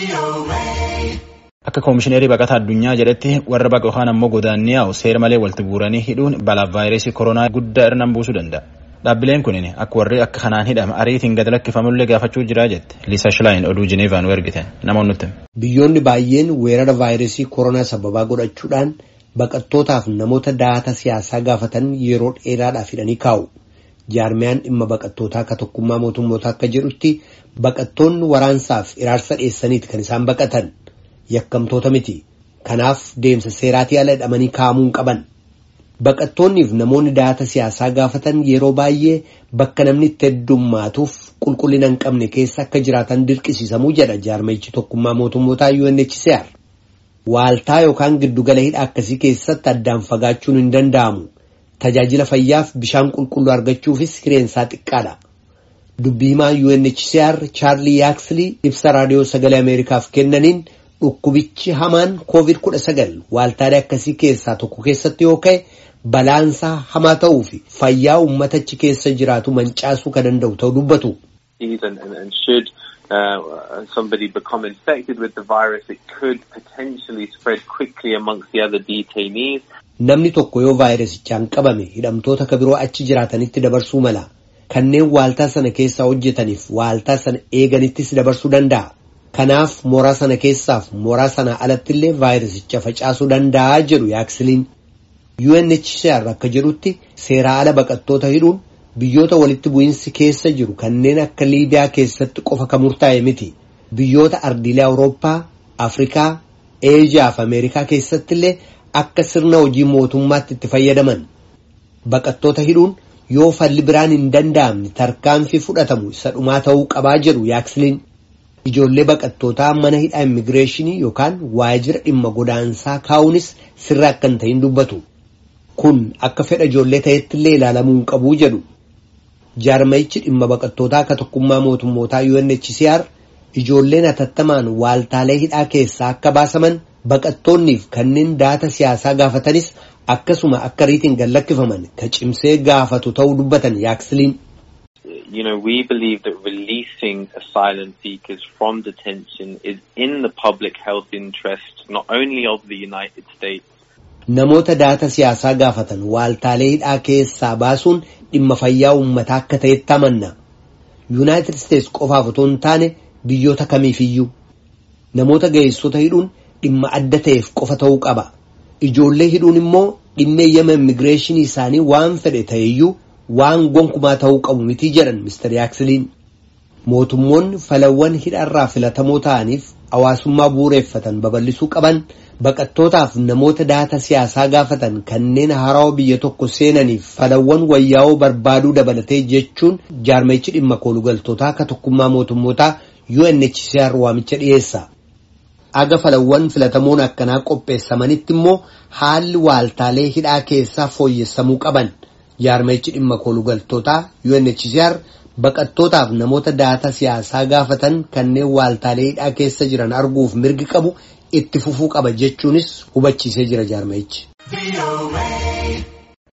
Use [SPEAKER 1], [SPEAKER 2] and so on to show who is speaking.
[SPEAKER 1] Akka koomishineerii baqataa addunyaa jedhetti warra baqa yookaan ammoo godaannii yaa'u seera malee walitti buuranii hidhuun balaaf vaayirasii koronaa guddaa irraan buusuu danda'a. Dhaabbileen kunin akka warri akka kanaan hidhama ariitiin gad lakkifamullee gaafachuu jira jette. Liisa Shilaayin oduu Jineevaan ergite nama nutti.
[SPEAKER 2] Biyyoonni baay'een weerara vaayirasii koronaa sababaa godhachuudhaan baqattootaaf namoota daata siyaasaa gaafatan yeroo dheeraadhaaf hidhanii kaa'u. Jaarmiyaan dhimma baqattootaa akka tokkummaa mootummootaa akka jedhutti baqattoonni waraansaaf iraarsa dheessaniiti kan isaan baqatan. yakkamtoota miti kanaaf deemsa seeraatii ala hidhamanii kaa'amuu hin qaban baqattoonniif namoonni daata siyaasaa gaafatan yeroo baay'ee bakka namni itti heddummaatuuf qulqullina hin qabne keessa akka jiraatan dirqisiisamuu jedha jaarmayichi tokkummaa mootummootaa UNHCR waaltaa yookaan giddugala hidha akkasii keessatti addaan fagaachuun hin danda'amu tajaajila fayyaaf bishaan qulqulluu argachuufis hireensaa xiqqaadha. dubbii himaa UNHCR Chaarlii Yaaksli ibsa raadiyoo sagalee Ameerikaaf kennaniin dhukkubichi hamaan COVID-19 waaltaalee akkasii keessaa tokko keessatti yoo ka'e balaansaa hamaa ta'uu fi fayyaa uummatachi keessa jiraatu mancaasuu kan danda'u ta'uu dubbatu.
[SPEAKER 3] Uh, somebody become infected with the virus, it could potentially spread quickly amongst the other detainees.
[SPEAKER 2] Namni tokko yoo vaayirasichaan qabame hidhamtoota ka biroo achi jiraatanitti dabarsuu mala. Kanneen waaltaa sana keessaa hojjetaniif waaltaa sana eeganittis dabarsuu danda'a. Kanaaf mooraa sana keessaaf mooraa sana alatti illee vaayirasicha facaasuu danda'a jedhu yaaksiliin. UNHCR akka jedhutti seeraa ala baqattoota hidhuun biyyoota walitti bu'iinsi keessa jiru kanneen akka Liibiyaa keessatti qofa kan murtaa'e miti. Biyyoota ardiilee Awurooppaa, Afrikaa, Eejiyaa fi Ameerikaa keessatti illee akka sirna hojii mootummaatti itti fayyadaman. Baqattoota hidhuun yoo falli biraan hin danda'amne tarkaanfii fudhatamu isa dhumaa ta'uu qabaa jedhu yaaksiliin. Ijoollee baqattootaa mana hidhaa immigireeshinii yookaan waajjira dhimma godaansaa kaa'uunis sirra akka hin ta'in dubbatu. Kun akka fedha ijoollee ta'etti illee ilaalamuu hin qabuu jedhu. Jaarmayichi dhimma baqattootaa akka tokkummaa mootummootaa UNHCR ijoolleen hatattamaan waaltaalee hidhaa keessaa akka baasaman baqattoonniif kanneen daata siyaasaa gaafatanis akkasuma akka riitiin gad lakkifaman ka cimsee gaafatu ta'uu dubbatan yaaksiliin.
[SPEAKER 3] you know, we believe that releasing asylum seekers from detention is in the public health interest, not only of the United States.
[SPEAKER 2] Namoota daata siyaasaa gaafatan waaltaalee hidhaa keessaa baasuun dhimma fayyaa uummataa akka ta'etti amanna. Yuunaayitid Isteets qofaaf otoo hin taane biyyoota kamiifiyyuu. Namoota ga'eessota hidhuun dhimma adda ta'eef qofa ta'uu qaba. Ijoollee hidhuun immoo dhimma eeyyama immigireeshinii isaanii waan fedhe ta'eyyuu waan gonkumaa ta'uu qabu mitii jedhan Mr. Yaaksiliin. Mootummoonni falawwan hidharraa filatamoo ta'aniif hawaasummaa bu'uureeffatan babal'isuu qaban baqattootaaf namoota daata siyaasaa gaafatan kanneen haarawaa biyya tokko seenaniif falawwan wayyaa'oo barbaaduu dabalatee jechuun jaarmayichi dhimma koolugaltootaa akka tokkummaa mootummootaa UNHCR waamicha dhiyeessa. Aga falawwan filatamoon akkanaa qopheessamanitti immoo haalli waaltaalee hidhaa keessaa fooyyessamuu qaban. jaarmayichi dhimma koolugaltootaa UNHCR baqattootaaf namoota daata siyaasaa gaafatan kanneen waaltaalee hidhaa keessa jiran arguuf mirgi qabu itti fufuu qaba jechuunis hubachiisee jira jaarmayichi.